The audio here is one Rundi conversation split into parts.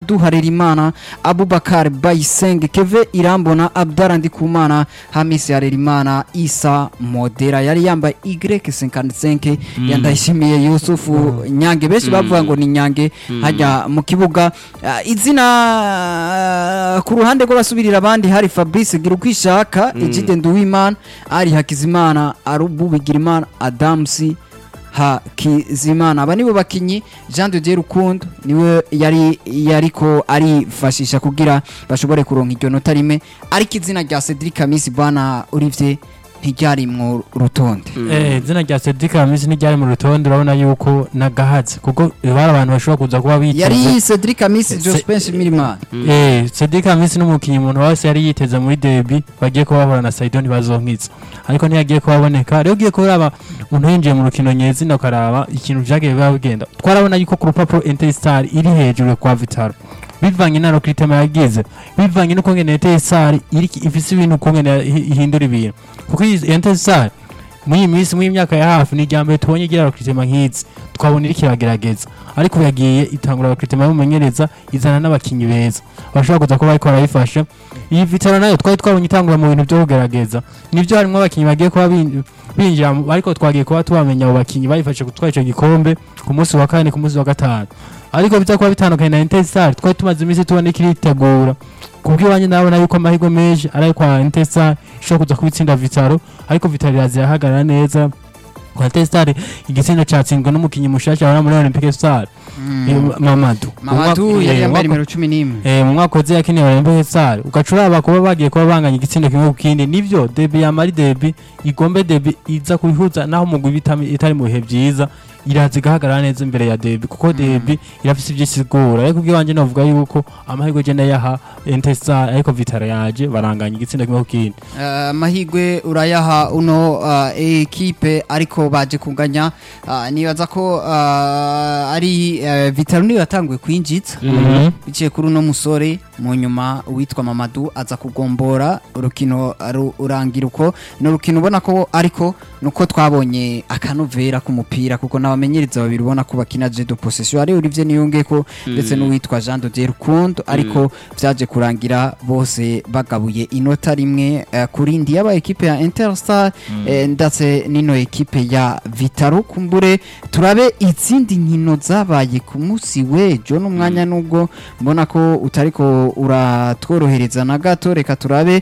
Abdou Harerimana Abubakar Bayisenge Keve Irambona Abdara Ndikumana Hamisi Harerimana Isa Modera yari yambaye Y55 yandayishimiye Yusufu Nyange benshi bavuga ngo ni Nyange hajya mu kibuga Ah, izina ah, ku ruhande rw'abasubirira abandi hari Fabrice Girukwishaka Ejide Nduwimana ari Hakizimana Arubu Bigirimana Adamsi Hakizimana aba nibo bakinyi Jean de Dieu Rukundo niwe yari yariko arifashisha kugira bashobore kuronka iryo nota rimwe ariko izina rya Cedric Kamisi bwana Olivier ntiryari mu rutonde Eh, izina rya Cedric Hamisi ntiryari mu rutonde urabona yuko nagahatse kuko bari abantu bashobora kuza kuba biteze yari Cedric Kamisi Se- Jospin Mirimana Eh, Cedric Hamisi n'umukinnyi umuntu wese yari yiteze muri derby bagiye kuba bahura na Saido ntibazonkitsa ariko ntiyagiye kuhaboneka rero ugiye kuraba umuntu yinjiye mu rukino nyezina ukaraba ikintu vyagiye biba bigenda twarabona yuko ku rupapuro Interstar iri hejuru kwa Vitaro bivanye na Rokritema yagize bivanye n'uko ngene Interstar iri ifise ibintu uko ngene ihi- ihindura ibintu kuko iyi Interstar muri iyi minsi muri iyi myaka ya hafi ni irya mbere tubonye igira Rokritema nk'izi twabona iriko iragerageza ariko ubu yagiye itangura Rokritema y'umumenyereza izana n'abakinyi beza bashobora kuza kuba bariko barayifasha iyi vitaro nayo twari twabonye itangura mu bintu byo kugerageza nivyo harimwo abakinyi bagiye kuba bin- binjira mu- ariko twagiye kuba tubamenya abo bakinyi bayifashe gutwara ico gikombe ku munsi wa kane ku munsi wa gatanu ariko biza kuba bitandukanye na Interstar twari tumaze iminsi tubona ikiritegura kubw'iwanjye ndabona yuko amahirwe menshi ari ayo kwa Interstar ishobora kuza kubitsinda vitaro ariko vitaro iraza irahagarara neza kwa Interstar igitsinda catsinzwe n'umukinyi mushasha wari muri Olympique Star eh, Mamadou Mamadou Umwaka- yari eh, yambaye umwaka- nimero cumi n'imwe Eh, mu mwaka uzi yakiniye Olympique Star ugaca uraba kuba bagiye kuba banganya igitsindo kimwe ku kindi nivyo debi yamari debi igombe debi iza kubihuza naho umugwi bitami- itari mu bihe vyiza iraza igahagarara neza imbere ya debi kuko debi irafise ivyo isigura ariko ubwiwanje novuga yuko amahirwe je ndayaha Interstar ariko Vitara yaje baranganya igitsindo kimwe ku kindi Eh, amahirwe urayaha uno eh, ekipe ariko baje kunganya ah, nibaza ko ah, ari eh, Vitaro niyo yatanguye kwinjiza biciye kuri uno musore mu nyuma witwa Mamadou aza kugombora urukino ru- urangira uko ni urukino ubona ko ariko nuko twabonye akanovera k'umupira kuko n'abamenyereza babiri ubona ko bakina je de possession ari Olivier Niyonge ko ndetse n'uwitwa Jean de Dieu Rukundo ariko vyaje kurangira bose bagabuye inota rimwe eh, kuri ndi yaba ekipe ya Interstar eh, ndetse n'ino ekipe ya Vitaro kumbure turabe izindi nkino zabaye ku munsi w'ejo n'umwanya nubwo mbona ko utariko uratworohereza na gato reka turabe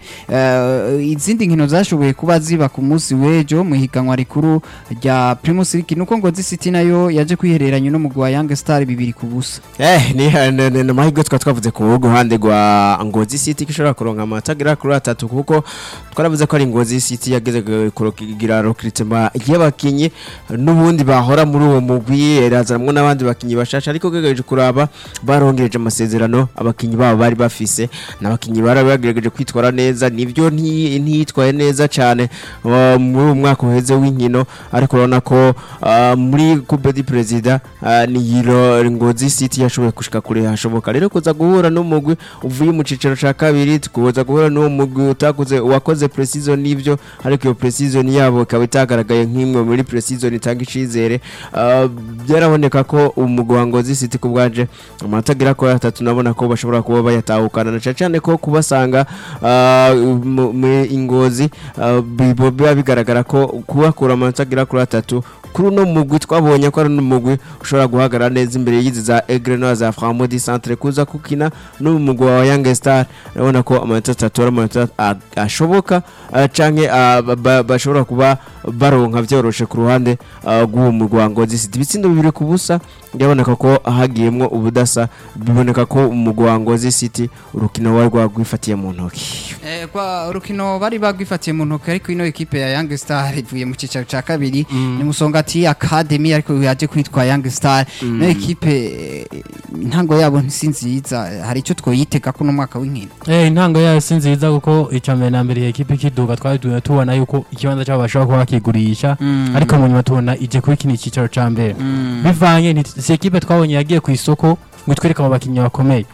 eh, izindi nkino zashoboye kuba ziba ku munsi w'ejo mu higanwa rikuru rya Primus League nuko ngo City nayo yaje kwihereranya n'umugwi wa Young Star bibiri ku busa Eh, ni ni- ni- ni amahirwe twa twavuze ku ruhande rwa Ngozi City ko ishobora kuronka amanota agera kuri atatu kuko twaravuze ko ari Ngozi City yageze kugira recruitment y'abakinyi n'ubundi bahora muri uwo mugwi irazanamwo n'abandi bakinyi bashasha ariko gerageje kuraba barongereje amasezerano abakinyi babo bari bafise n'abakinyi bari bagerageje kwitwara neza nivyo nti- ntiyitwaye neza cyane uh, muri uwo mwaka uheze w'inkino ariko urabona ko uh, muri coupe du president uh, ni yiro Ngozi City yashoboye gushika kure hashoboka rero kuza guhura n'umugwi uvuye mu cicaro ca kabiri tukuza guhura n'uwo mugwi utakuze wakoze precision nivyo ariko iyo precision yabo ikaba itagaragaye nk'imwe muri precision itanga icizere uh, byaraboneka ko umugwi wa Ngozi City ku bwaje amanota agera kuri atatu nabona ko bashobora kuba bayatahukana na cane cane ko kubasanga uh, mu- mu ingozi uh, bibo- biba bigaragara ko kubakura amanota agera kuri atatu kuri uno mugwi twabonye ko ari n'umugwi ushobora guhagarara neza imbere y'izi za Egrenoa za Framodi Centre kuza kukina n'umugwi wa Young Star urabona ko amanota atatu ari amanota a- ashoboka uh, canke uh, ba- ba- bashobora kuba baronka vyoroshe ku ruhande uh, rw'uwo mugwi wa Ngozi City ibitsindo bibiri ku busa byaboneka ko hagiyemwo ubudasa biboneka ko umugwi wa Ngozi City urukino wari rwagwifatiye mu ntoki Eh, kwa urukino bari bagwifatiye mu ntoki ariko ino ekipe ya Young Star ivuye mu cicaro ca kabiri ni Musongati Academy ariko yaje kwitwa Young Star no ekipe eh, intango yabo si nziza hari icyo twoyitega ko no mwaka w'inkino Eh intango yayo si nziza kuko icambere na mbere ekipe ikiduga twari tu- tubona yuko ikibanza cyabo bashobora kuba bakigurisha ariko mu nyuma tubona ije kubikina icyicaro ca mbere bivanye ni si ekipe twabonye yagiye ku isoko ngo itwereke abo bakinnyi bakomeye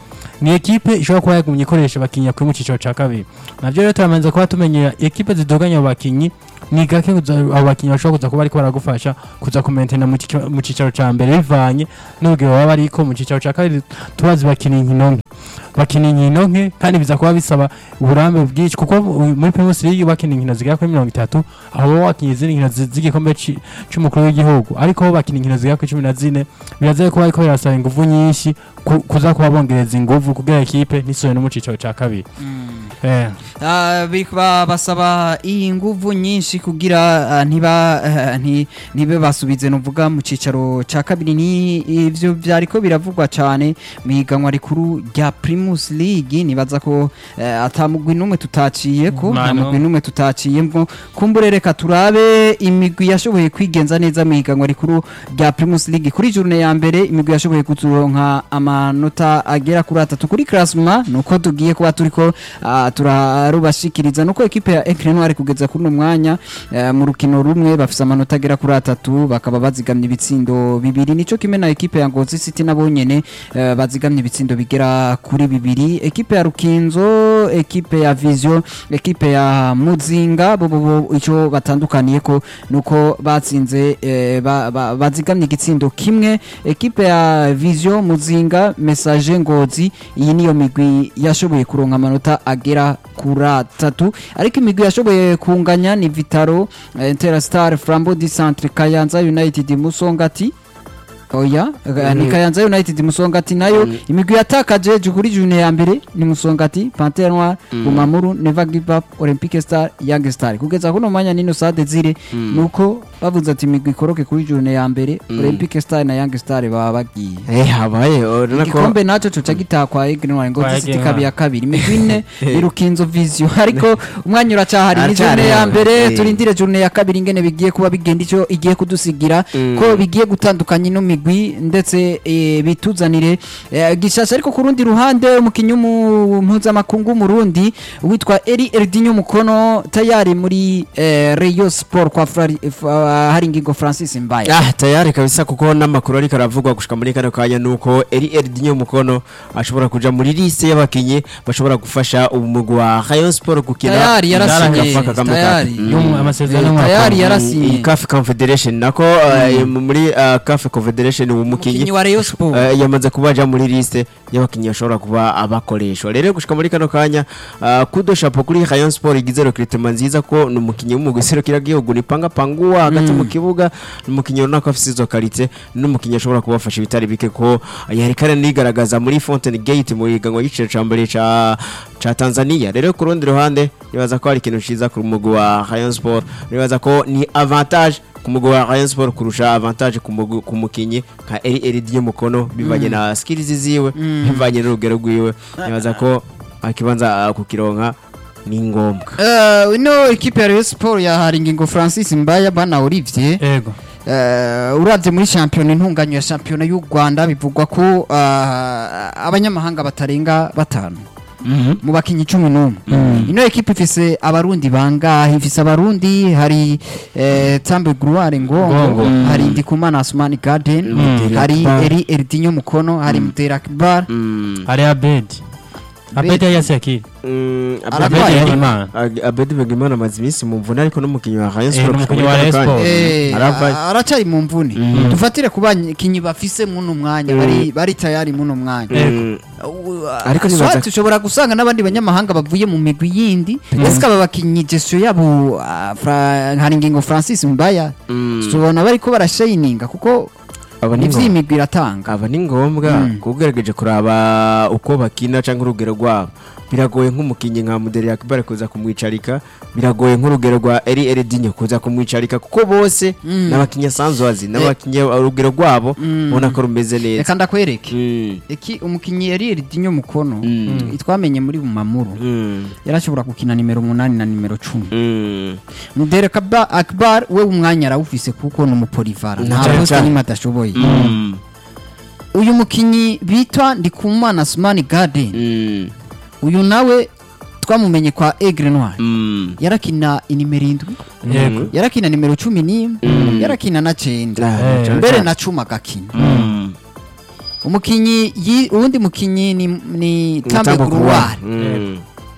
ni ekipe ishobora kuba yagumye ikoresha abakinnyi kuri mu cyiciro cya kabiri nabyo rero turamaze kuba tumenyera ekipe zidoganya abo bakinnyi ni gake kuza- abo bakinnyi bashobora kuza kuba ariko baragufasha kuza kumentena mu cyiciro- mu cyiciro cya mbere bivanye n'urugero baba bariko mu cyiciro cya kabiri tubazi bakina inkino nke bakina inkino nke kandi biza kuba bisaba uburambe bwinshi kuko u- muri Primus League bakina inkino zigera kuri mirongo itatu aho baba bakinnye izindi nkino zi- z'igikombe ci- c'umukuru w'igihugu ariko bo bakina inkino zigera kuri cumi na zine biraza kuba ariko birasaba inguvu nyinshi ku- kuza kuba bongereza inguvu kugira ekipe ntisubire no mu cyiciro cya kabiri Eh. Ah, bi- ba- basaba iyi nguvu nyinshi kugira ah, ntiba ah, nti- ntibe basubize nuvuga mu cicaro ca kabiri ni ivyo vyariko biravugwa cane mu higanwa rikuru rya Primus League nibaza ko eh, atamugwi numwe tutaciyeko Mano. nta mugwi numwe tutaciyemwo kumbure reka turabe imigwi yashoboye kwigenza neza mu higanwa rikuru rya Primus League kuri journée ya mbere imigwi yashoboye kuturonka amanota agera kuri atatu kuri classement nuko tugiye kuba turiko ah, turarubashikiriza nuko ekipe ya Ecre Noir kugeza kuri uno mwanya eh, mu rukino rumwe bafise amanota agera kuri atatu bakaba bazigamye ibitsindo bibiri nico kimwe na ekipe ya Ngozi City nabo nyene eh, bazigamye ibitsindo bigera kuri bibiri ekipe ya Rukinzo ekipe ya Vision ekipe ya Muzinga bo bo bo ico batandukaniye ko nuko batsinze eh, ba- ba- bazigamye igitsindo kimwe ekipe ya Vision Muzinga Message Ngozi iyi niyo migwi yashoboye kuronka amanota agera kuri atatu ariko imigwi yashoboye kunganya ni Vitaro eh, Interstar Flambeau du Centre Kayanza United Musongati oya eh, ni Kayanza United Musongati nayo imigwi yatakaje kuri june ya mbere ni Musongati Panthère Noire Bumamuru Never Give Up Olympic Star Young Star kugeza kuno mwanya nino Sade zire nuko bavuze ati imigwi ikoroke kuri june ya mbere Olympic Star na Young Star baba bagiye eh habaye urabona ko igikombe nacyo coca gitaha kwa Aigle Noir ngo Kwa gisiti Aigle kabi Noir. ya kabiri imigwi ine irukinzo vision ariko umwanya uracahari ni Aracahari, june ya mbere eh. turindire june ya kabiri ingene bigiye kuba bigenda ico igiye kudusigira ko bigiye gutandukanya ino migwi ndetse eh, bituzanire eh, gishasha ariko ku rundi ruhande umukinyi w'umu- mpuzamakungu w'umurundi witwa Eri Erdinho Mukono tayari muri eh, Rayon Sport kwa Frari- F- ah, Haringingo Francis Mbaya Ah, tayari kabisa kuko n'amakuru ariko aravugwa gushika muri kano kanya nuko Eri Erdinho Mukono ashobora kuja muri liste y'abakinyi bashobora gufasha umugwi wa Rayon Sport gukina tayari yarasinye Ndara Kagame Cup. tayari Mm. Y'umu- amasezerano Eh, y'umwaka tayari umwe. yarasinye iyi CAF Confederation nako eh, muri uh, CAF Confederation umukinyi umukinyi wa Rayon Sport Eh, yamaze kuba aja muri liste y'abakinnyi bashobora kuba abakoreshwa rero gushika muri kano kanya ah, kudo shapo kuri Rayon Sport igize recruitment nziza ko ni umukinnyi w'umugwi serukira gihugu ni panga panguwa hagati mu kibuga ni umukinnyi runaka afite izo karite n'umukinnyi ashobora kubafasha ibitari bike ko yari kare nigaragaza muri Fountain Gate mu iganwa y'igiciro ca mbere ca ca Tanzania rero ku rundi ruhande nibaza ko hari ikintu ciza ku mugwi wa Rayon Sport nibaza ko ni avantage ku mugwi wa Rayon Sport kurusha avantage ku mugwi- ku mukinyi nka Eri Eridie Mukono bivanye na skills ziwe bivanye n'urugero rwiwe nibaza ko akibanza ah, kukironka ni ngombwa Uh, ino ekipe ya Rayon Sport ya Haringingo Francis Mbaya bana Olivier Ego. uh, uravye muri shampiyona intunganyo ya shampiyona y'u Rwanda bivugwa ko uh, abanyamahanga batarenga batanu mu bakinyi cumi n'umwe ino ekipe ifise abarundi bangahe ifise abarundi hari eh, Tambe Gruare Ngongo Ngongo. Mm. hari Ndikumana Asmani Garden Mutera hari Akbar. Eri Erdinho Mukono hari Mutera Akbar Mm, Hari Abedi. Abedi yasi akiri. mm, Ararwaye. Abedi Abedi- Imana. Ag- Abedi Begimana amaze iminsi mu mvune ariko n'umukinnyi wa Rayon Eh, Sport n'umukinnyi gushika wa muri Rayon kano kanya. Sport. Eh, Aravaye. a- aracari mu mvune dufatire ku bakinyi bafise muno mwanya bari bari tayari muno mwanya Mm, Uh, Ariko nibaza- swati ushobora gusanga n'abandi banyamahanga bavuye mu migwi yindi ese aba bakinyi gestion yabo uh, Fra- Haringingo Francis Mbaya mm. tubona bariko barashininga kuko aba ni ivyo ngombwa imigwi iratanga aba ni ngombwa Mm. kuko ugerageje kuraba uko bakina cyangwa urugero rwabo biragoye nk'umukinnyi nka Mudeli Akbar kuza kumwicarika biragoye nk'urugero rwa Eri Eridinho kuza kumwicarika kuko bose Mm. n'abakinnyi asanzwe azi n'abakinnyi urugero rwabo Mm. ubona ko rumeze neza reka ndakwereke Mm. Eki umukinyi yari Erdinho Mukono Mm. twamenye muri Bumamuru Mm. yarashobora gukina nimero umunani na nimero cumi Mm. Mudere Kaba Akbar we umwanya arawufise kuko ni umupolivara nta Cyane poste cyane. nimwe adashoboye Mm. uyu mukinyi bitwa Ndikumana Asmani Garden Mm. uyu nawe twamumenye kwa Aigle Noir Mm. yarakina inimero indwi Yego. yarakina nimero cumi n'imwe yarakina na cenda Ah, Eh. mbere na cumi agakina Mm. umukinyi yi- uwundi mukinyi ni, ni Tambe Tambo Gruwari Mm.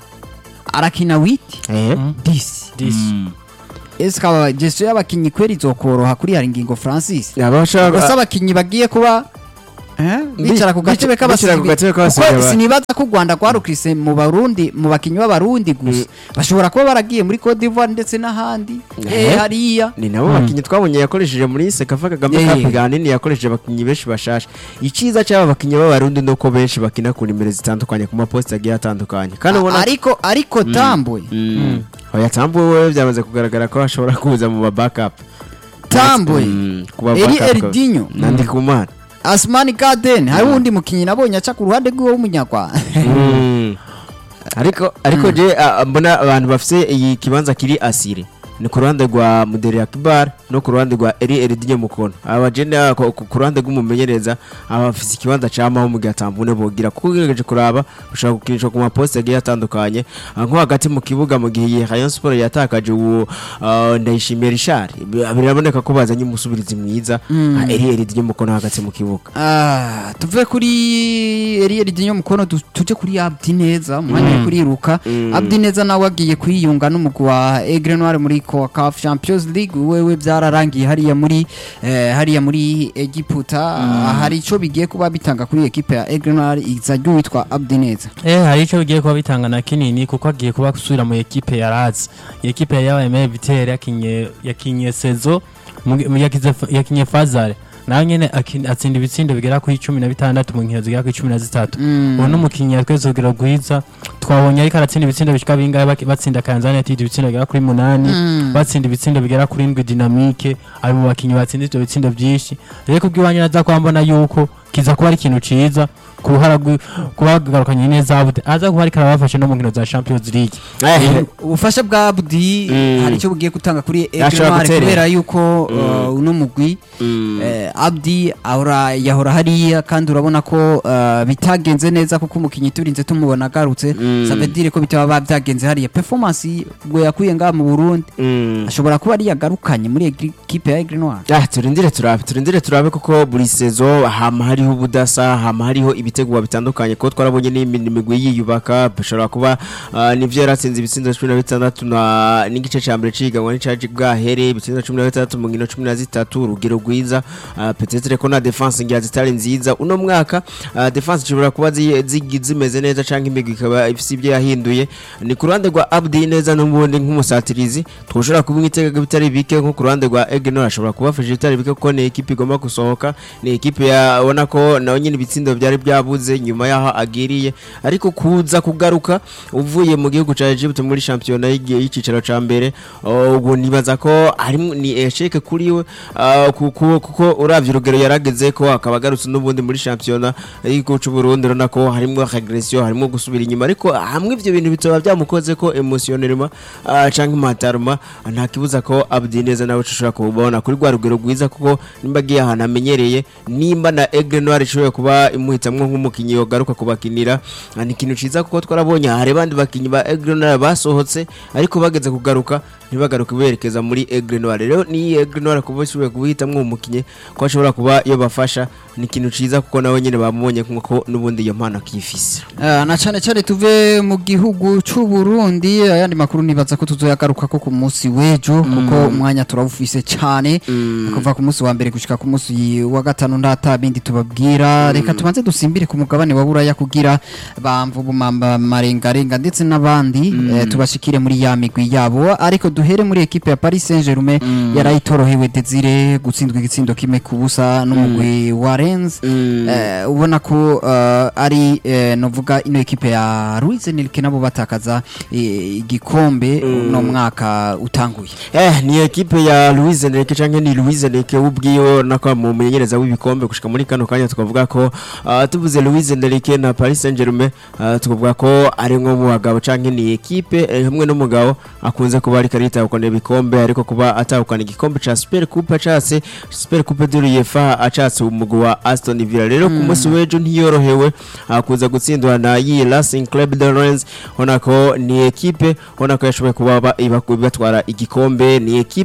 arakina witi Eh. disi disi ese aba gestion y'abakinyi kweri izokoroha kuri hari ngingo Francis abashaka gusa abakinyi bagiye kuba eh, bicara ku gatebe bicara ku gatebe k'abasizi kuko aba- sinibaza ko u Rwanda rwarukrise mu Barundi mu bakinyi b'abarundi gusa bashobora kuba baragiye muri Cote d'Ivoire ndetse n'ahandi Eh. eh hariya ni nabo bakinnyi twabonye yakoresheje muri sekafa kagame Eh. cup ganini yakoresheje abakinnyi benshi bashasha icyiza cy'aba bakinnyi b'abarundi ni uko benshi bakina ku nimero zitandukanye ku maposita agiye atandukanye kandi ubona ariko ariko tambwe Mm. oya tambo we byamaze kugaragara ko ashobora kuza mu ba backup tambwe Mm, ku ba Eri backup Eldinho na Ndikumana Asmani Garden hari wundi mukinyi nabonye aca ku ruhande rw'uwo w'umunyarwanda Mm. ariko ariko je a- a- mbona abantu bafise iyi kibanza kiri asire ni ku ruhande rwa Mudere Akbar no ku ruhande rwa Eri Eridinyo Mukono aba jene ah, ku ku ruhande rw'umumenyereza aba bafise ikibanza camaho mu gatambune bogira kuko ugerageje kuraba ushobora gukinishwa ku maposte agiye atandukanye Ah, nko hagati mu kibuga mu gihe iyi Rayon Sport yatakaje uwo ah, Ndayishimiye Richard bi- biraboneka ko bazanye umusubirizi mwiza ah, Eri Eridinyo Mukono hagati mu kibuga Ah, tuve kuri Eriel Dinyo mukono tu- tuje kuri Abdi neza umwanya wo kuriruka Abdi neza nawe agiye kwiyunga n'umugwi wa Aigle Noir muri CONCACAF Champions League wewe byararangiye hariya muri eh, hariya muri Egiputa Ah, hari ico bigiye kuba bitanga kuri equipe ya Aigle Noir izajya witwa Abdi neza Eh hari icyo bigiye kuba bitanga na kinini kuko agiye kuba gusubira mu ekipe ya Raz. Ekipe ya YML Vitere yakinye yakinye Sezo mu- mu- yakize yakinye Fazare. Nawe nyene akin- atsinda ibitsindo bigera kuri 16 mu nkino zigera kuri 13. Uwo n'umukinyi yatweze kugira gwiza twabonye ariko aratsinda ibitsindo bishika bingahe baki- batsinda Tanzania ati ibitsindo bigera kuri 8 batsinda ibitsindo bigera kuri 7 dynamique ari mu bakinyi batsinda ibyo bitsindo byinshi rero kubw'iwanyu naza kwambona yuko kiza kuba ari ikintu ciza kuruhara kubagarukanye neza abude aza kuba ariko arabafashe no mu nkino za Champions League Eh, ubufasha bwa Abdi Mm. hari icyo bugiye gutanga kuri Aigle Ashobora Noir guterera. kubera yuko uh, uno mugwi mm. Eh, Abdi ahora yahora hariya kandi urabona ko eh, bitagenze neza kuko umukinnyi turinze tumubona agarutse Mm. ça veut dire ko bitaba byagenze hariya performance ubwo yakuye ngaha mu Burundi Mm. ashobora kuba ari yagarukanye muri equipe ya Aigle Noir Ah, turindire turabe turindire turabe kuko buri sezo hama hariho ubudasa hama hariho ibitegwa bitandukanye kuko twarabonye n'imigwi yiyubaka bishobora kuba ah, nivyo yaratsinze ibitsindo cumi na bitandatu na n'igice ca mbere ciganwa n'icaje bwahere ibitsindo cumi na bitandatu mu nkino cumi na zitatu urugero rwiza ah, peut-être ko na defense ngira zitari nziza uno mwaka ah, defense ishobora kuba zi- zigi- zimeze neza canke imigwi ikaba ifise ibyo yahinduye ni ku ruhande rwa Abdi neza n'ubundi nk'umusatirizi twoshobora kubimwitega bitari bike nko ku ruhande rwa Egenor ashobora kubafasha bitari bike kuko ni ekipe igomba gusohoka ni ekipe yabona ko nawe nyine ibitsindo byari byabuze nyuma yaho agiriye ariko kuza kugaruka uvuye mu gihugu ca Egypt muri shampiyona y'igi- y'icicaro ca mbere uh, ubwo nibaza ko ari ni esheke kuri we uh, kuko kuko uravye urugero yarageze ko akaba agarutse n'ubundi muri shampiyona y'igihugu c'u Burundi urabona ko harimo regression harimo gusubira inyuma ariko hamwe ivyo bintu bitoba byamukoze ko emotionnellement uh, canke mentalement nta kibuza ko Abdi neza nawe ushobora kubona kuri rwa rugero rwiza kuko nimba agiye ahantu amenyereye nimba na Aigle Noir ishoboye kuba imuhitamwo nk'umukinyi yogaruka kubakinira ah, ni ikintu ciza kuko twarabonye hari abandi bakinyi ba Aigle Noir basohotse ariko bageze kugaruka ntibagaruke berekeza muri Aigle Noir rero ni Aigle Noir kuba ishoboye kubihitamwo umukinyi ko ashobora kuba yobafasha ni ikintu ciza kuko nawe nyene bamubonye nk'uko n'ubundi iyo mpano akifise Eh, na cyane cyane tuve mu gihugu cy'u Burundi ayandi makuru nibaza ko tuzoyagaruka ko ku munsi w'ejo kuko umwanya turawufise cyane kuva ku munsi wa mbere gushika ku munsi wa gatanu ndata bindi tubabwira reka tubanze dusimbire ku mugabane wa buraya kugira bamvu bumamba marengarenga ndetse n'abandi eh, tubashikire muri ya migwi yabo ariko duhere muri ekipe ya Paris Saint-Germain yarayitorohewe Desire gutsindwa igitsindo kimwe ku busa n'umugwi wa Rennes eh, ubona ko eh, ari eh, novuga ino ekipe ya Luis Enrique nabo batakaza eh, igikombe no mwaka utanguye Eh, ni ekipe ya Luis Enrique canke ni Luis Enrique ubwiyo nako mu mumenyereza w'ibikombe gushika muri kano kanya tukavuga ko ah, tuvuze Luis Enrique na Paris Saint-Germain ah, tukavuga ko ari nko mu bagabo canke ni ekipe eh, hamwe n'umugabo akunze kuba ariko aritahukana ibikombe ariko kuba atahukana igikombe ca Super Coupe acatse Super Coupe de l'UEFA acatse umugwi wa Aston Villa rero ku munsi w'ejo ntiyorohewe akuza gutsindwa na yi Racing Club de Rennes ubona ko ni ekipe ubona ko yashoboye kuba ba- iba- batwara igikombe ni ekipe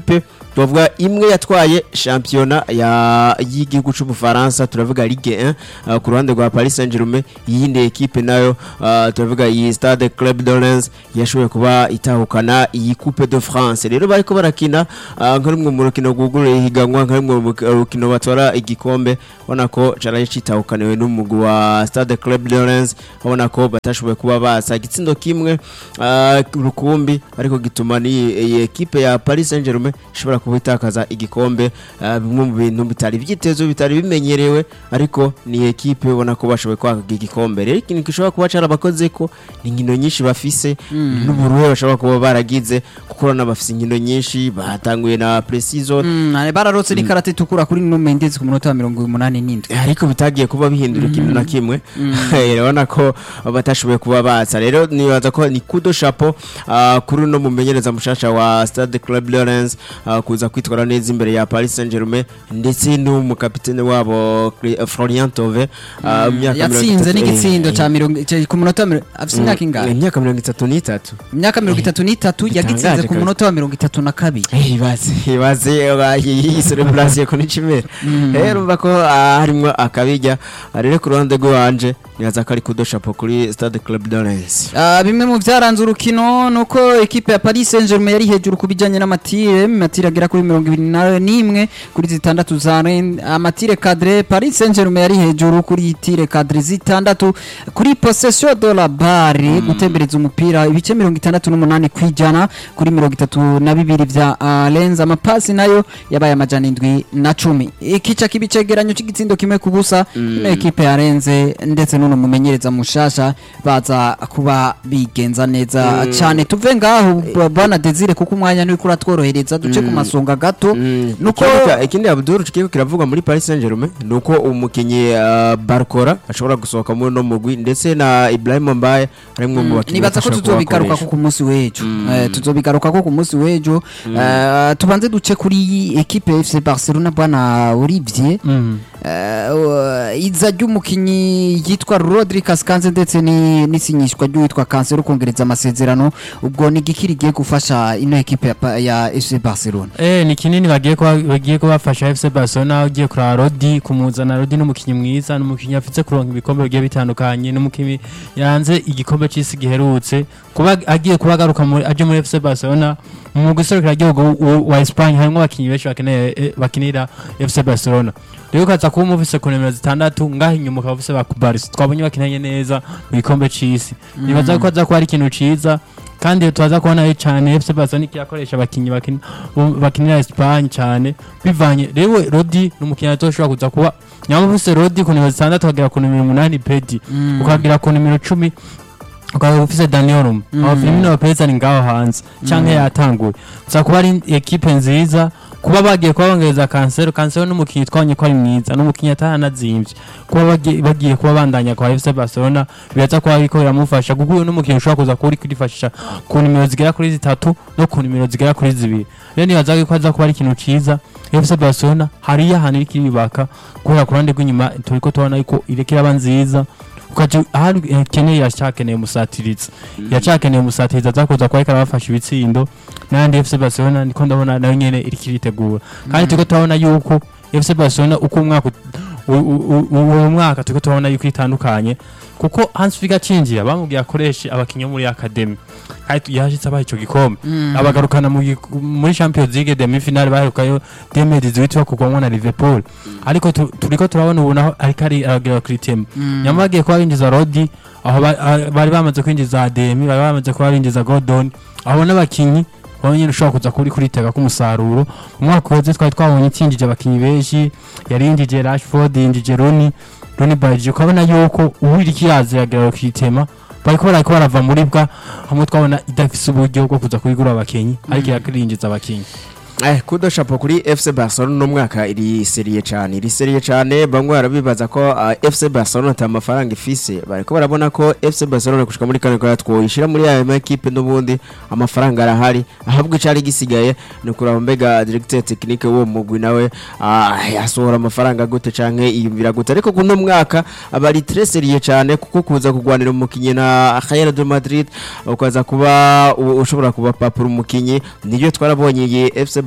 tuvuga imwe yatwaye shampiyona ya y'igihugu c'ubufaransa turavuga ligue 1 uh, ku ruhande rwa paris saint germain iyindi ekipe nayo uh, turavuga iyi stade club de Lens yashoboye kuba itahukana iyi coupe de france rero bariko barakina uh, nka rumwe mu rukino rwuguruye ihiganwa nka rumwe mu rukino batwara igikombe ubona ko caraye citahukaniwe n'umugwi wa stade club de Lens ubona ko batashoboye kuba basa igitsindo kimwe uh, rukumbi ariko gituma ni iyi ekipe ya paris saint germain ishobora kuba itakaza igikombe uh, bimwe mu bintu bitari byitezwe bitari bimenyerewe ariko ni ekipe ubona ko bashoboye kwaka igikombe rero ikintu gishobora kuba carabakoze ko ni inkino nyinshi bafise n'uburuhe bashobora kuba baragize kuko urabona bafise inkino nyinshi batanguye na precision Mm, bararotse n'ikarata itukura kuri Nuno Mendes ku munota wa mirongo umunani n'indwi ariko bitagiye kuba bihindura ikintu na kimwe urabona ko batashoboye kuba baza rero nibaza ko ni kudo chapeau ah, kuri uno mumenyereza mushasha wa stade club lawrence kuza kwitwara neza imbere ya paris saint germain ndetse n'umukapitene wabo Cri- florian tove ah, mu myaka mirongo yatsinze itatu- n'igitsindo eh, ca mirongo ca- ku munota wa mirongo afise imyaka eh, ingahe imyaka mirongo itatu n'itatu imyaka mirongo itatu n'itatu Bitangaje yagitsinze ku kabisa. munota wa mirongo itatu na kabiri ibaze ibaze iyi celebration ko n'ikimera rero urumva ko ah, harimwo akabijya Ah, rero ku ruhande rw'iwanje nibaza ko ari kudo chapeau kuri stade club lawrence Ah, bimwe mu byaranze urukino nuko ekipe ya Paris Saint-Germain yari hejuru ku bijyanye n'amatire amatire agera kuri mirongo ibiri na n'imwe kuri zitandatu za Rennes amatire cadre Paris Saint-Germain yari hejuru kuri tire cadre zitandatu kuri possession de la balle gutembereza umupira ibice mirongo itandatu n'umunani kwijana kuri mirongo itatu na bibiri vya uh, Rennes amapasi nayo yabaye amajana indwi na cumi ikica kibicegeranyo cy'igitsindo kimwe ku busa ino ekipe ya Rennes ndetse n'uno mumenyereza mushasha baza kuba bigenza neza cyane tuve ngaho b- bana Desire kuko umwanya nuri kuratworohereza duce ku masonga gato nuko Ikibuga- ikindi abdul kiriko kiravugwa muri paris saint germain ni uko umukinnyi uh, barcora ashobora gusohoka muri uno mugwi ndetse na ibrahim mbaye harimwo mu bakinnyi nibaza ko bashobora tuzobigaruka ko kubakoresha. ku munsi w'ejo Eh, tuzobigaruka ko ku munsi w'ejo Eh, tubanze duce kuri ekipe ya FC Barcelona bwana Olivier Mm. Eh, uh, iza ry'umukinyi yitwa Rodri Cascante ndetse ni- n'isinyishwa ry'uwitwa Cancelo kongereza amasezerano ubwo ni giki rigiye gufasha ino ekipe ya, pa- ya FC Barcelona Eh ni kinini bagiye kuba bagiye kubafasha FC Barcelona ugiye kuraba Rodi kumuzana Rodi n'umukinyi mwiza n'umukinyi afite kuronka ibikombe bigiye bitandukanye n'umukinyi yanze igikombe cy'isi giherutse kuba agiye kuba agaruka muri aje muri FC Barcelona mu guserukira igihugu w- wa Espagne harimo abakinyi benshi bakeneye eh, bakinira FC Barcelona rero ukaza kuba umufise ku nimero zitandatu ngaho inyuma ukaba ufise ba Kubaris twabonye bakinanye neza mu gikombe c'isi nibaza ko aza kuba ari ikintu ciza kandi tubaza kubona ari cyane FC Barcelona ikiyakoresha abakinyi bakina bo- bakinira Espagne cyane bivanye rero Rodi n'umukinnyi atoshobora kuza kuba nyama ufise Rodi ku nimero zitandatu ukagera ku nimero umunani Pedi ukagira ku nimero cumi ukaba ufise Danielum aba Firmino Lopez ari ngaho hanze canke yatanguye uza kuba ari ekipe nziza kuba bagiye kuba bongereza Cancelo Cancelo n'umukinnyi twabonye ko ari mwiza n'umukinnyi ataranazimvye kuba bagiye, bagiye kuba bandanya kwa FC Barcelona biraza kuba biriko biramufasha kuko uyu n'umukinnyi ushobora kuza kuba uri kwifashisha ku nimero zigera kuri zitatu no ku nimero zigera kuri zibiri rero nibaza ko aza kuba ari ikintu ciza FC Barcelona hariyo ahantu iriko iribaka guhera ku ruhande rw'inyuma turiko tubona yuko iriko iraba nziza ukaja ahantu ikeneye yacakeneye umusatirizi yacakeneye umusatirizi aza kuza kuba ariko arabafasha ibitsindo n'andi FC Barcelona ndiko ndabona nayo nyene iriko iritegura kandi turiko turabona yuko FC Barcelona uko umwaka ut- u- u- u- uwo mwaka turiko turabona yuko itandukanye kuko Hans Flick acinjira bamubwiye akoreshe abakinyi bo muri academy kandi yashitse abaha ico gikombe abagarukana mu gi- muri Champions League demi finale baherukayo Demedi witwa kugwamwa na Liverpool ariko tu- turiko turabona ubu naho ariko ari aragira Cristiano nyamara bagiye kuba binjiza Rodi aho ba- a- bari bamaze kwinjiza Ademi bari bamaze kuba binjiza Gordon aho n'abakinyi aho nyine ushobora kuza kuri kuritega k'umusaruro umwaka uheze twari twabonye itsinjije abakinyi benshi yari yinjije Rashford yinjije Rooney Rooney Barge ukabona yuko uwiriki yaziragira Cristiano bariko barako barava muri bwa hamwe twabona idafise uburyo bwo kuza kubigura abakinyi ariko yakirinjiza abakinyi Eh, kudo chapeau kuri FC Barcelona no mwaka iri seriye cyane iri seriye cyane bamwe barabibaza ko uh, FC Barcelona ata mafaranga ifise bariko barabona ko FC Barcelona kushika muri kane kwa twoyishira muri aya ma equipe n'ubundi amafaranga arahari ahabwo icari gisigaye ni kuraba mbega directeur technique wo mugwi nawe uh, yasohora amafaranga gute canke iyumvira gute ariko kuno mwaka abari très seriye cyane kuko kuza kugwanira umukinyi na Real de Madrid ukaza kuba u- ushobora kuba papura umukinyi nibyo twarabonye iyi FC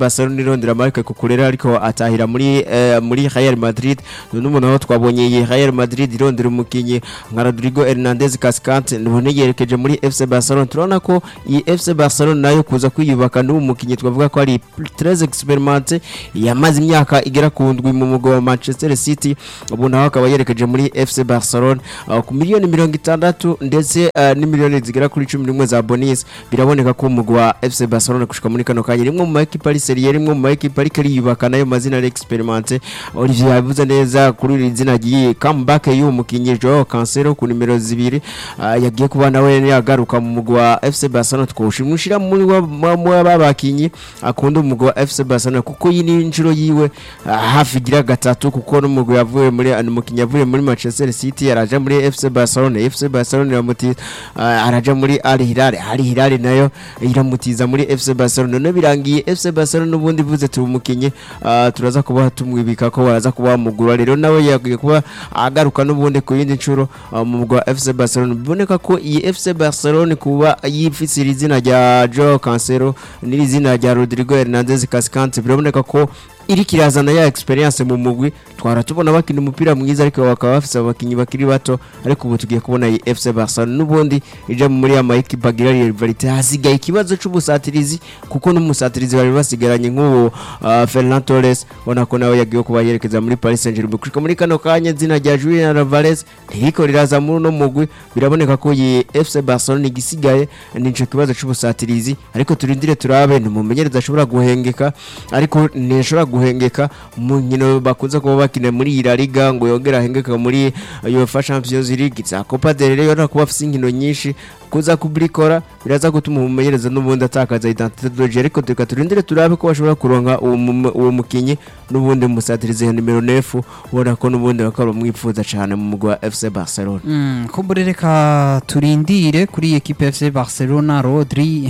Barcelona irondera Marc Cucurella ariko atahira muri eh, muri Real Madrid none umuntu aho twabonye iyi Real Madrid irondera umukinyi nka Rodrigo Hernandez Cascante none yerekeje muri FC Barcelona turabona ko iyi FC Barcelona nayo kuza kwiyubaka n'uwo mukinyi twavuga ko ari très expérimenté yamaze imyaka igera ku ndwi mu mugwa wa Manchester City ubu nawe akaba yerekeje muri FC Barcelona uh, ku miliyoni mirongo itandatu ndetse uh, n'imiliyoni zigera kuri cumi n'imwe za bonus biraboneka ko umugwa wa FC Barcelona gushika muri kano kanya rimwe mu makipe ari serie rimwe mu makipe ariko ariyubaka nayo mazina ari experimenté Olivier yavuze neza kuri iri zina ry'iyi comeback y'uwo mukinyi Joao Cancelo ku nimero zibiri uh, yagiye kuba nawe yagaruka mu mugwa wa FC Barcelona twoshimushira muri babakinyi akunda umugwa wa FC Barcelona kuko iyi ni inshuro yiwe uh, hafi igira gatatu kuko n'umugwa yavuye muri umukinyi yavuye muri Manchester City araja muri FC Barcelona FC Barcelona iramutiza uh, araja muri Al Hilal Al Hilal nayo iramutiza muri FC Barcelona none birangiye FC Barcelona n'ubundi vuze turi umukinyi uh, turaza kuba tumwibika ko baraza kuba bamugura rero nawe yagiye kuba agaruka n'ubundi ku yindi nshuro uh, mu mugwa wa FC Barcelona biboneka ko iyi FC Barcelona kuba yifise iri zina rya Joao Cancelo n'iri zina rya Rodrigo Hernandez Cascante biraboneka ko iri kirazana ya experience mu mugwi twara tubona bakina umupira mwiza ariko bakaba bafise abakinyi bakiri bato ariko ubu tugiye kubona iyi FC Barcelona n'ubundi ija muri ya mayikipe agira rivalite hasigaye ikibazo c'ubusatirizi kuko n'umusatirizi bari basigaranye nk'uwo uh, Ferran Torres ubona ko nawe yagiye kuba yerekeza muri Paris Saint-Germain kushika muri kano kanya zina rya Julian Alvarez ntiriko riraza muri uno mugwi biraboneka ko iyi FC Barcelona igisigaye nico kibazo c'ubusatirizi ariko turindire turabe ntumumenyereza ashobora guhengeka ariko ntishobora guhengeka mu nkino bakunze kuba bakina muri iyi La Liga ngo yongera ahengeka muri UEFA Champions League za Copa del Rey urabona ko bafite inkino nyinshi kuza kubrikora biraza gutuma umumenyereza n'ubundi atakaza identité de jeu ariko reka turindire turabe ko bashobora kuronka uwo mu- uwo mukinyi n'ubundi musatirize nimero 9 ubona ko n'ubundi bakaba bamwifuza cyane mu mugwa wa FC Barcelona Mm, kumbure reka turindire kuri ekipe FC Barcelona Rodri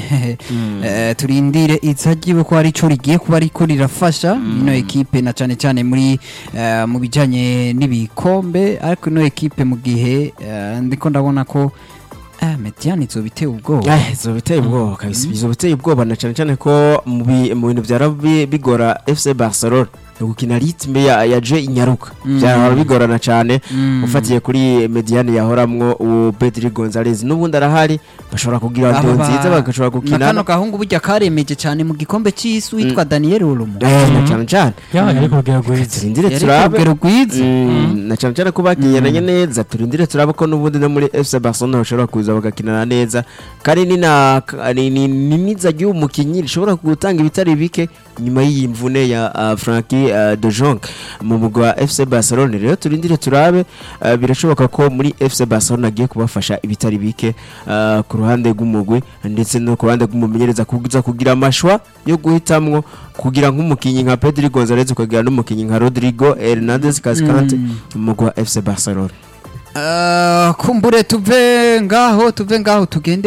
eh, turindire izagiwe ko ari cyo rigiye kuba ariko rirafasha ino ekipe na cyane cyane muri eh, mu bijanye n'ibikombe ariko ino ekipe mu gihe eh, ndiko ndabona ko eh, Mediane izo biteye ubwoba Eh, izo biteye ubwoba kabisa izo biteye ubwoba na cyane cyane ko mu bi- mu bintu byara bi- bigora FC Barcelona ni gukina ritme ya, ya je inyaruka Mm. byahora bigorana cyane Mm. ufatiye kuri Mediane yahoramwo uwo Pedri Gonzalez n'ubundi arahari bashobora kugira Aba ndo ba- nziza bagashobora na gukina kano gahungu burya karemeje cyane mu gikombe cy'isi witwa Daniel Olmo eh na cyane cyane yabaye ari ku rugero rwiza turindire yari ku turabe rugero rwiza Mm, na cyane cyane ko bakinyeranye neza turindire turabe ko n'ubundi no muri FC Barcelona bashobora kuza bagakinana neza kandi ni na ni ni- ni niza ry'uwo mukinyi rishobora gutanga ibitari bike nyuma y'iyi mvune ya uh, Frankie uh, de Jong mu mugwa wa FC Barcelona rero turindire turabe uh, birashoboka ko muri FC Barcelona agiye kubafasha ibitari bike uh, ku ruhande rw'umugwi ndetse no ku ruhande rw'umumenyereza kuza kugira amashwa yo guhitamwo kugira nk'umukinyi nka Pedri Gonzalez ukagira n'umukinyi nka Rodrigo Hernandez Cascante Mm. mu mugwa wa FC Barcelona Uh, kumbure tuve ngaho tuve ngaho tugende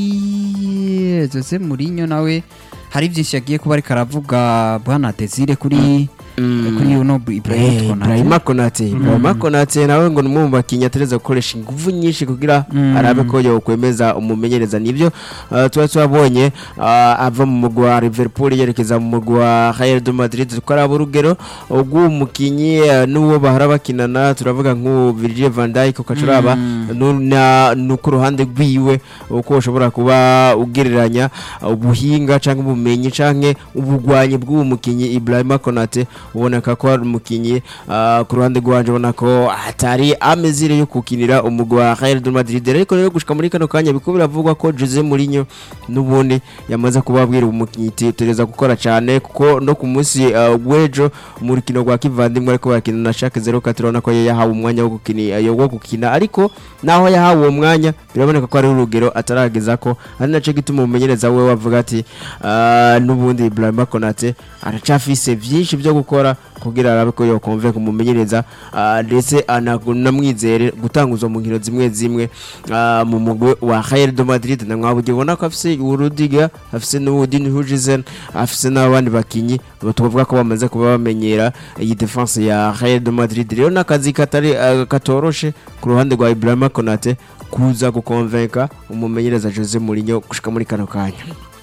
kuri Jose Mourinho nawe hari byinshi yagiye kuba ariko aravuga bwana Desire kuri kuri uno Ibrahim Eh, Konate Ibrahima Konate Ibrahima Konate nawe ngo numwe mu bakinnyi atereza gukoresha ingufu nyinshi kugira Mm. arabe ko yokwemeza umumenyereza nivyo uh, tuba twabonye uh, ava mu mugwa wa Liverpool yerekeza mu mugwa wa Real de Madrid tukaraba urugero rw'uwo mukinyi uh, n'uwo bahora bakinana turavuga nk'uwo Virgil van Dijk ukacuraba Mm. nu- na- no ku ruhande rwiwe uko ushobora kuba ugereranya ubuhinga cyangwa ubumenyi cyangwa ubugwanyi bw'uwo mukinyi Ibrahima Konate uboneka ko ari umukinyi ah, ku ruhande rwanje ubona ko atari amezire yo kukinira umugwa wa Real de Madrid ariko rero gushika muri kano kanya biko biravugwa ko Jose Mourinho n'ubundi yamaze kubabwira umukinyi tereza gukora cyane kuko no ku munsi ah, w'ejo mu rukino rwa kivandimwe ariko barakina na Schalke 04 turabona ko yahawe umwanya wo gukina wo gukina ariko naho yahawe uwo mwanya biraboneka ko ari urugero atarageza ko ari nacyo gituma umumenyereza we wavuga ati "Ah, n'ubundi Ibrahima Konate aracafise byinshi byo gukora kugira arabe ko yokonveka umumenyereza ah, ndetse anamwizere gutanguza mu nkino zimwe zimwe ah, mu mugwi wa Real de Madrid na mwabuge ubona ko afise Urudiga afise n'Udin Hujizen afise n'abandi bakinyi tuvuga ko bamaze kuba bamenyera iyi defense ya Real de Madrid rero n'akazi katari ah, katoroshe ku ruhande rwa Ibrahima Konate kuza gukonvenka umumenyereza Jose Mourinho gushika muri kano kanya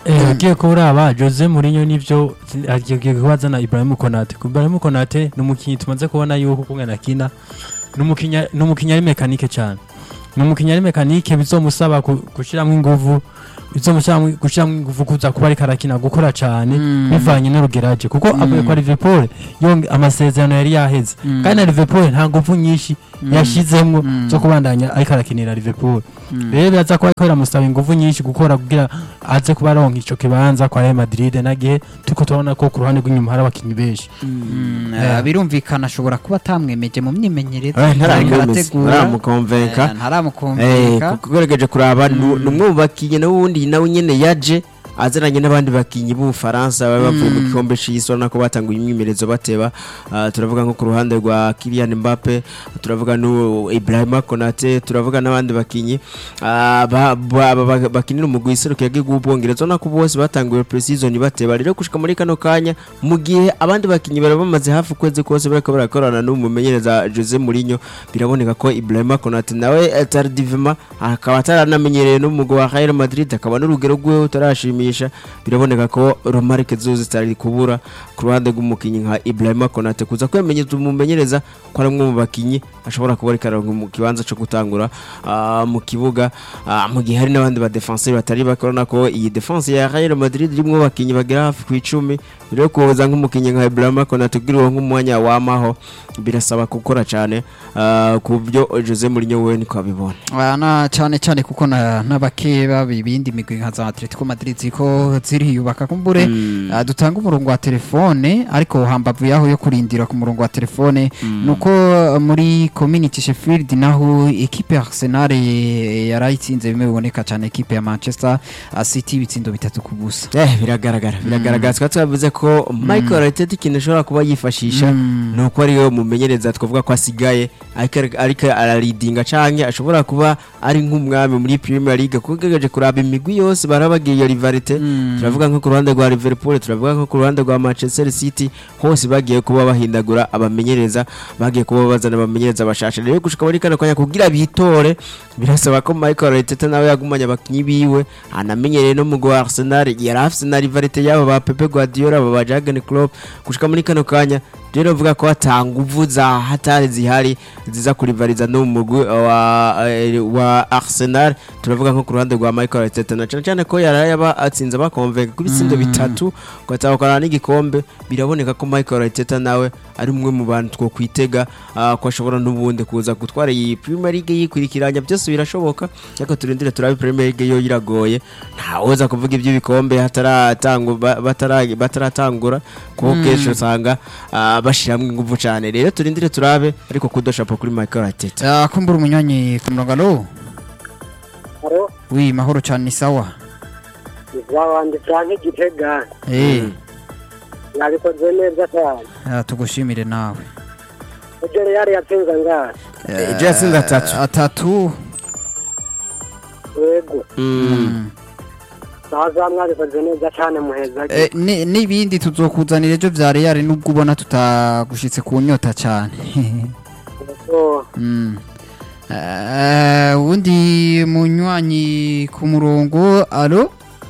Eh, agiye kuraba Jose Mourinho nivyo agiye kubazana Ibrahim Konate Ibrahim Konate ni umukinyi tumaze kubona yuko kungana kina numukinya numukinya ari mekanike cyane numukinya ari mekanike bizomusaba ku- gushiramo inguvu bizomusaba gushiramo inguvu kuza kuba ariko arakina gukora cyane Mm. bivanye n'urugeraje kuko avuye kwa Liverpool yonge amasezerano yari yaheze Mm. kandi na Liverpool nta nguvu nyinshi yashizemwo Mm. zo kubandanya ariko arakinira Liverpool rero biraza kuba ariko biramusaba inguvu nyinshi gukora kugira aze kuba aronka ico kibanza kwa Real Madrid nagihe tuko turabona ko ku ruhande rw'inyuma hari abakinyi benshi Mm, Yeah. eh, birumvikana ashobora kuba atamwemeje mu myimenyerezo Eh, ariko ntaramwemeza, arategura. ntaramukonvenka. Eh, ntaramukonvenka kuko ugerageje kuraba ni umwe mu bakinnyi n'ubundi nawe nyine yaje aziranye n'abandi bakinnyi b'ubufaransa baba bavuye mu gikombe c'isi urabona ko batanguye imyimenyerezo bateba Ah, turavuga nko ku ruhande rwa Kylian Mbappe turavuga no Ibrahima Konate turavuga n'abandi bakinnyi ah, ba- ba- ba- ba- bakinira umugwi iserukiye bw'igihugu bwongereza urabona ko bose batanguye pre-season bateba rero gushika muri kano kanya mu gihe abandi bakinnyi bari bamaze hafi ukwezi kose bariko barakorana n'umumenyereza Jose Mourinho biraboneka ko Ibrahima Konate nawe eh, tardivement akaba ataranamenyereye n'umugwi wa Real Madrid akaba n'urugero rwiwe utarashimisha biraboneka ko Romarike zuzi zitari kubura ku ruhande rw'umukinnyi nka Ibrahima Konate kuza kwemenyeza umumenyereza ko ari umwe mu bakinnyi ashobora kuba ariko aronka mu kibanza cyo gutangura ah, mu kibuga ah, mu gihe hari n'abandi ba defenseur batari bake urabona ko iyi defense ya Real Madrid irimo abakinnyi bagera hafi ku icumi rero kuza nk'umukinnyi nka Ibrahima Konate kugira uwo nk'umwanya wamaho birasaba gukora cyane ah, ku byo Jose Mourinho we niko abibona Ah, na cyane cyane kuko na- n'abakeba ibindi migwi nka za Atletico Madrid ziko ziriyubaka kumbure ah, dutanga umurongo wa telefone ariko hambavu yaho yo kurindira ku murongo wa telefone nuko ah, muri community Sheffield naho equipe ya Arsenal eh, yarayitsinze bimwe biboneka cyane equipe ya Manchester ah, City ibitsindo bitatu ku busa Eh biragaragara biragaragara twari twavuze ko Michael Arteta ikintu ashobora kuba yifashisha Mm. ni uko ariwe mumenyereza twavuga ko asigaye ariko ariko araridinga canke ashobora kuba ari nk'umwami muri Premier League kuko ugerageje kuraba imigwi yose barabagiye iyo rivalite Mm. turavuga nko ku ruhande rwa Liverpool turavuga nko ku ruhande rwa Manchester City hose bagiye kuba bahindagura abamenyereza bagiye kuba bazana abamenyereza bashasha rero gushika muri kano kanya kugira bitore birasaba ko Michael Arteta nawe yagumanye abakinyi biwe anamenyereye no mu gwa Arsenal yari afise na rivalite yabo ba Pepe Guardiola aba ba Jurgen Klopp gushika muri kano kanya rero mvuga ko hatanga nguvu za hatari zihari ziza kurivariza no mu mugwi wa, eh, wa Arsenal turavuga nko ku ruhande rwa Michael Arteta na cyane cyane ko yari yaba atsinze abakonvenga ku bitsindo bitatu gatahukana n'igikombe biraboneka ko Michael Arteta nawe ari umwe mu bantu two kwitega ah, ko ashobora n'ubundi kuza gutwara iyi Premier League yikurikiranya byose birashoboka ariko turindire turabe Premier League yo iragoye ntawoza kuvuga iby'ibikombe hataratangwa ba- batara- bataratangura kuko kenshi usanga ah, bashiramwo ingufu cyane rero turindire turabe ariko kudoshapo kuri Michael Arteta Ah, kumbura umunywanyi ku murongo alo Haro, wi mahoro cyane ni sawa izawandi canke igitega eh nabikoze neza cyane ah, tugushimire nawe ibyo real yatsinze ngaha Ejo yatsinze atatu. atatu yego Mm. sawa za mwabikoze neza cyane muheza Eh, ni- n'ibindi tuzokuzanira ejo vya real nubwo ubona tutagushitse ku nyota cyane so Mm. Eh, uwundi munywanyi ku murongo alo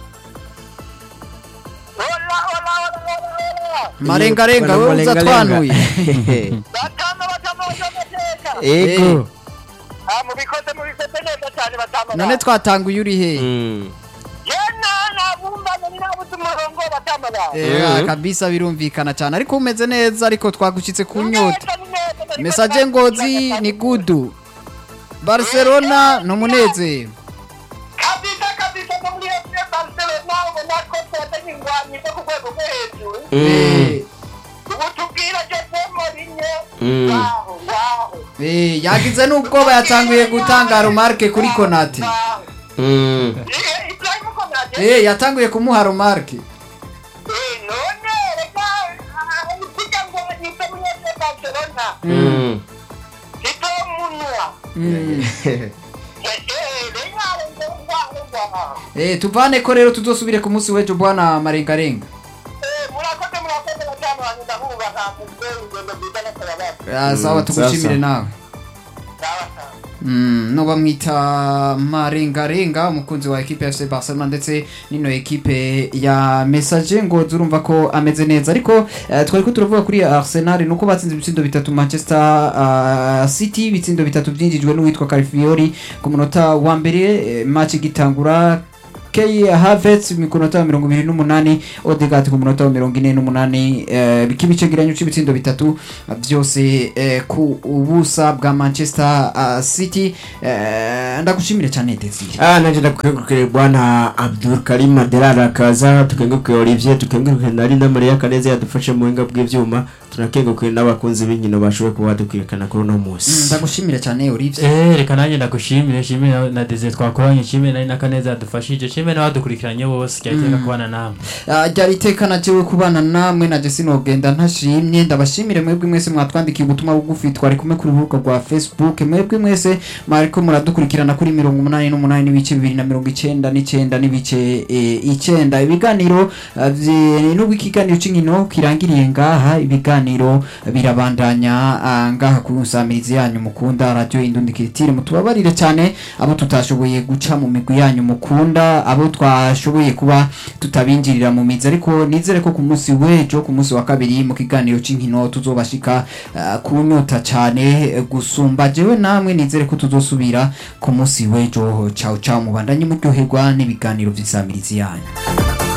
marengarenga we uza twanuye batama batama bazamateka ego mubikoze mubikoze neza cyane batama none twatanguye uri he Mm. yena nabumbanye ni nabuze umurongo batama ba Eh, kabisa birumvikana cyane ariko umeze neza ariko twagushitse ku nyota Neza, ni neza, nari mesaje ngozi ni gudu barcelona ni umunezero kabisa kabisa no muri FC Barcelona ubona ko twatanye ingwanyi zo ku rwego rwo hejuru Eh, ubu tubwira Jose Mourinho Mm. waho waho eh, yagize n'ubwoba yatanguye gutanga rumarke kuri konate waho Mm. Eh, Ibrahim Konate Eh, yatanguye kumuha rumarke Eh, none reka ah, kugira ngo yite muri FC Barcelona Mm. Tito Munua Mm. Eh, eh, renyare ngwaho ngwaho Eh, tuvane ko rero tuzosubire ku munsi w'ejo bwana marengarenga Eh, murakoze murakoze batanu banyu ndahubaha mugwe urugendo rwiza no kurababa Ah, sawa Mm, tugushimire sasa. nawe sawa sawa Mm, no bamwita marengarenga umukunzi wa ekipe ya FC Barcelona ndetse n'ino ekipe ya Message ngo zurumva ko ameze neza ariko eh, twari ko turavuga kuri Arsenal nuko batsinze ibitsindo bitatu Manchester ah, City ibitsindo bitatu byinjijwe n'uwitwa Calafiori ku munota wa mbere eh, match igitangura Kay Havertz ku munota wa mirongo ibiri n'umunani Odegaard ku munota wa mirongo ine n'umunani eh, bikaba icegeranyo cy'ibitsindo bitatu eh, byose eh, ku ubusa bwa Manchester ah, City eh, ndagushimire cyane Desire Ah, nanje ndakengurukire bwana Abdul Karim Adelala akaza tukengurukire Olivier tukengurukire na Linda Maria Kaneza yadufashe mu buhinga bw'ivyuma tunakengurukire n'abakunzi b'inkino bashoboye kuba badukwirikana kuri uno Mm, munsi ndagushimire cyane Olivier Eh, reka nanjye ndagushimire nshimire na- na Desire twakoranye nshimire nari na Kaneza yadufashije nshimire n'abadukurikiranye bose ryahiteka kubana namwe Ah, ryari iteka najewe kubana namwe naje sinogenda ntashimye ndabashimire mwebwe mwese mwatwandikiye ubutumwa bugufi twari kumwe kuri urubuga rwa facebook mwebwe mwese mwariko muradukurikirana kuri mirongo umunani n'umunani n'ibice bibiri na mirongo icenda n'icenda n'ibice eh, icenda ibiganiro ah, vye- nubwo ikiganiro c'inkino kirangiriye ngaha ibiganiro birabandanya ah, ngaha ku nsamirizi yanyu mukunda radio indundikitire mutubabarire cyane abo tutashoboye guca mu migwi yanyu mukunda abo twashoboye kuba tutabinjirira mu mizi ariko nizere ko ku munsi w'ejo ku munsi wa kabiri mu kiganiro c'inkino tuzobashika ah, kunyota cyane eh, gusumba jewe namwe nizere ko tuzosubira ku munsi w'ejo ciao ciao mubandanye muryoherwa n'ibiganiro vy'insamirizi yanyu